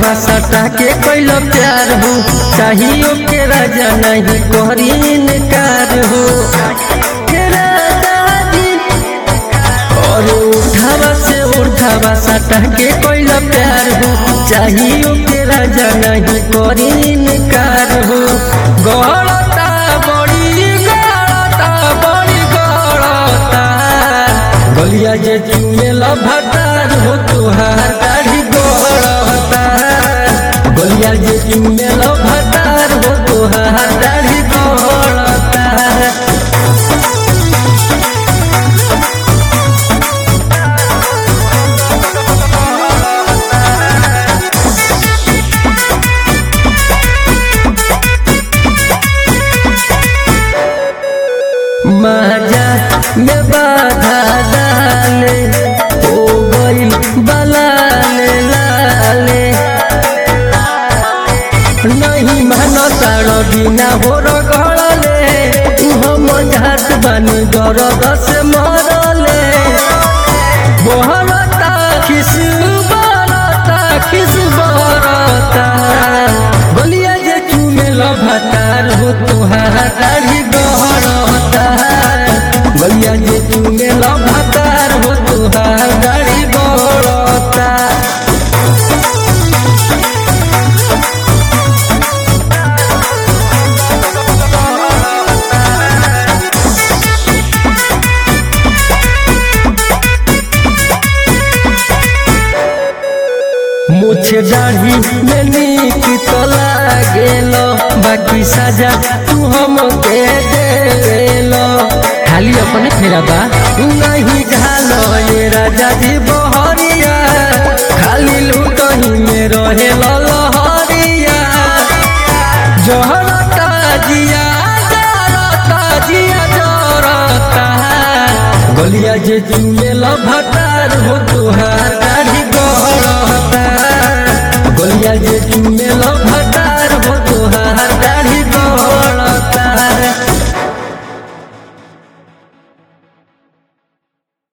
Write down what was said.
उठावा सटा के कैल प्यार हो चाहियो के राजा नहीं करी इनकार हो के राजा जी और उठावा से उठावा सटा के कैल प्यार हो चाहियो के राजा नहीं करी इनकार हो गड़ता बड़ी गड़ता बड़ी गड़ता गलिया जे चुमेल भटार हो तुहार दाढ़ी गड़ता गलिया जे चुमेल भटार हो तुहार दाढ़ी गड़ता माजा में बाधा डाले हो गई बलाले लाले नहीं मानो तारो बिना हो रगड़ले हम झात बानी दर्द से मरले बहरता खिस बरता खिस बरता गलिया जे चुमेल भतार हो तुहार दाढ़ी गहरता गलिया जे चुमेल भतार हो तुहार दाढ़ी गहरता मुझे दाढ़ी में नीक तो लागेल बाकी सजा तू हम के देलो खाली अपने फेरा बा नहीं झालो ये राजा जी बहरिया खाली लूटही में रहे लहरिया जहरता जिया जरता जिया जरता गलिया जे चुमेल भटार हो तुहार